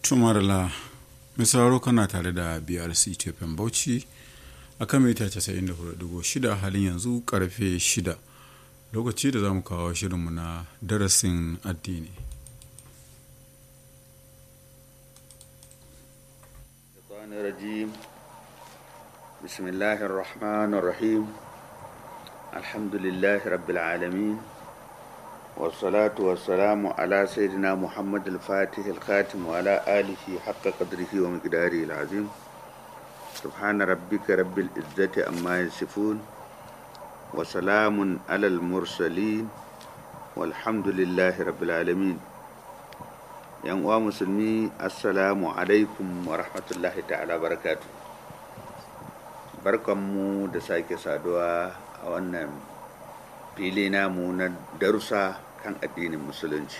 tumarla mai sauraro kana tare da brc tefen bauchi a kan mita 94.6 halin yanzu karfe 6 lokaci da za mu kawo shirinmu na darasin addini الرجيم بسم الله الرحمن الرحيم الحمد لله رب العالمين والصلاة والسلام على سيدنا محمد الفاتح الخاتم وعلى آله حق قدره ومقداره العظيم سبحان ربك رب العزة أما يصفون وسلام على المرسلين والحمد لله رب العالمين yan uwa musulmi assalamu alaikum wa rahmatullahi ta'ala barakatu barkanmu da sake saduwa a wannan fili namu na darussa kan addinin musulunci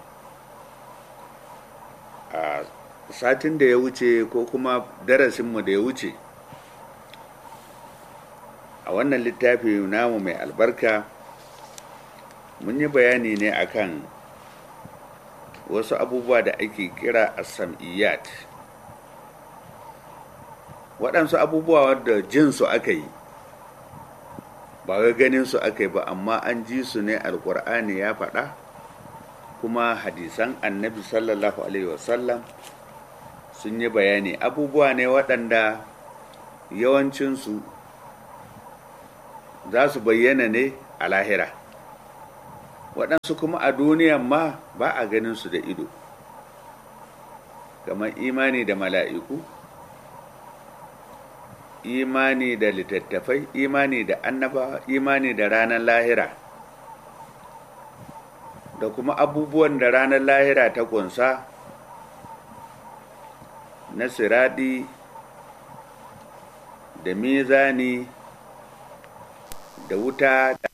a satin da ya wuce ko kuma darasinmu da ya wuce a wannan littafi namu mai albarka mun yi bayani ne akan wasu abubuwa da ake kira asam'iyat waɗansu abubuwa wadda jinsu aka yi ba wai ganin su aka yi ba amma an ji su ne alkur'ani ya faɗa kuma hadisan annabi sallallahu alaihi wasallam sun yi bayani abubuwa ne waɗanda yawancinsu za su bayyana ne a lahira waɗansu kuma a duniyan ma ba a ganin su da ido kamar imani da mala'iku imani da littattafai imani da annaba imani da ranar lahira da kuma abubuwan da ranar lahira ta kunsa na siradi da mizani da wuta da